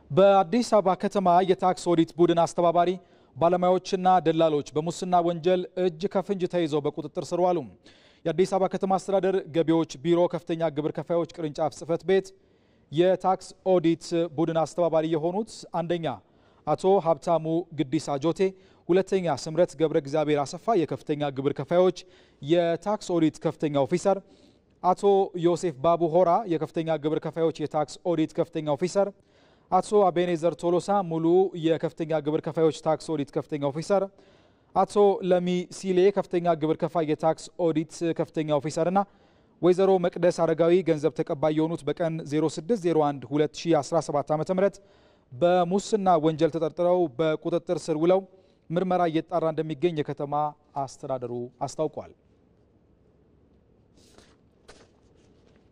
በአዲስ አበባ ከተማ የታክስ ኦዲት ቡድን አስተባባሪ ባለሙያዎችና ደላሎች በሙስና ወንጀል እጅ ከፍንጅ ተይዘው በቁጥጥር ስር ዋሉ። የአዲስ አበባ ከተማ አስተዳደር ገቢዎች ቢሮ ከፍተኛ ግብር ከፋዮች ቅርንጫፍ ጽሕፈት ቤት የታክስ ኦዲት ቡድን አስተባባሪ የሆኑት አንደኛ አቶ ሀብታሙ ግዲሳ ጆቴ፣ ሁለተኛ ስምረት ገብረ እግዚአብሔር አሰፋ የከፍተኛ ግብር ከፋዮች የታክስ ኦዲት ከፍተኛ ኦፊሰር፣ አቶ ዮሴፍ ባቡ ሆራ የከፍተኛ ግብር ከፋዮች የታክስ ኦዲት ከፍተኛ ኦፊሰር፣ አቶ አቤኔዘር ቶሎሳ ሙሉ የከፍተኛ ግብር ከፋዮች ታክስ ኦዲት ከፍተኛ ኦፊሰር፣ አቶ ለሚ ሲሌ ከፍተኛ ግብር ከፋይ የታክስ ኦዲት ከፍተኛ ኦፊሰርና ወይዘሮ መቅደስ አረጋዊ ገንዘብ ተቀባይ የሆኑት በቀን 0601 2017 ዓ ም በሙስና ወንጀል ተጠርጥረው በቁጥጥር ስር ውለው ምርመራ እየጣራ እንደሚገኝ የከተማ አስተዳደሩ አስታውቋል።